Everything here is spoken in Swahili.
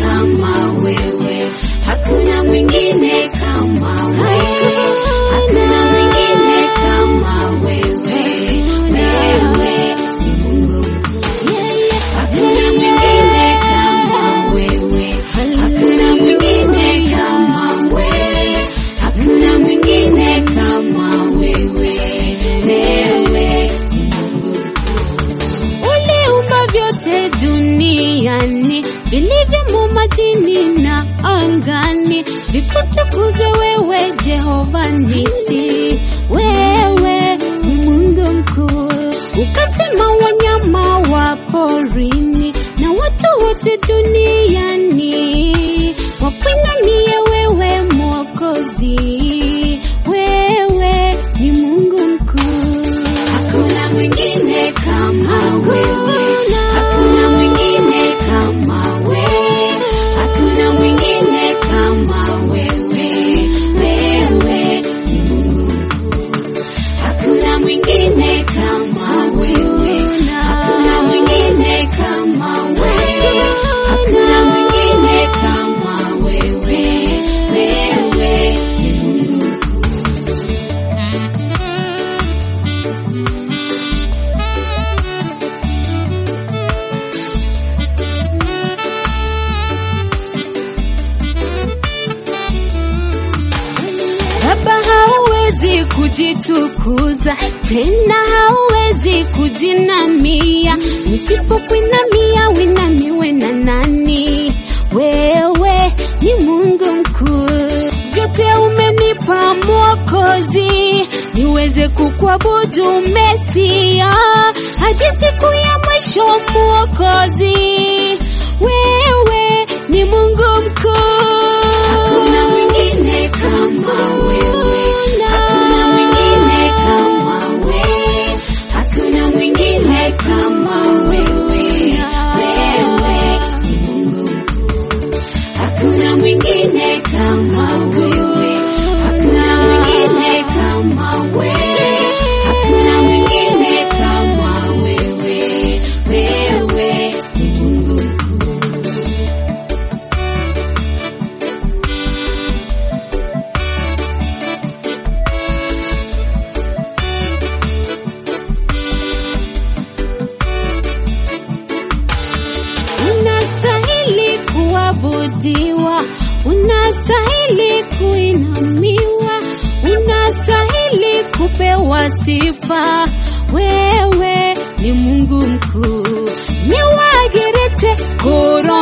kama wewe, hakuna mwingine kama wewe, hakuna mwingine kama wewe. Wewe ni Mungu Hakuna mwingine kama wewe, hakuna mwingine kama wewe, hakuna mwingine kama wewe. Wewe ni Mungu. Uliumba vyote duniani vilivyomo majini na angani, vikutukuze wewe Jehova Nisi. Wewe ni Mungu mkuu, ukasema wanyama wa porini na watu wote duniani wakuinamie wewe Mwokozi. Wewe ni Mungu mkuu. Hakuna mwingine kama wewe, hakuna mwingine kama wewe, hakuna mwingine kama wewe. Wewe ni Mungu mkuu. Hakuna mwingine kama wewe, hakuna mwingine kama wewe, hakuna mwingine kama wewe. Wewe ni Mungu mkuu. Baba hauwezi kujitukuza tena, hauwezi kujinamia. Nisipokuinamia winamiwe na nani? Wewe ni Mungu mkuu, vyote umenipa Mwokozi, niweze kukuabudu Mesia hadi siku ya mwisho. Mwokozi, wewe ni Mungu mkuu. Hakuna mwingine kama wewe, hakuna mwingine kama wewe, hakuna mwingine kama wewe. Wewe ni Mungu mkuu. Hakuna mwingine kama wewe, hakuna mwingine kama wewe, hakuna mwingine kama wewe. Wewe ni Mungu mkuu. Unastahili kuabudiwa, unastahili kuinamiwa, unastahili kupewa sifa. Wewe ni Mungu mkuu, nyewagerete koro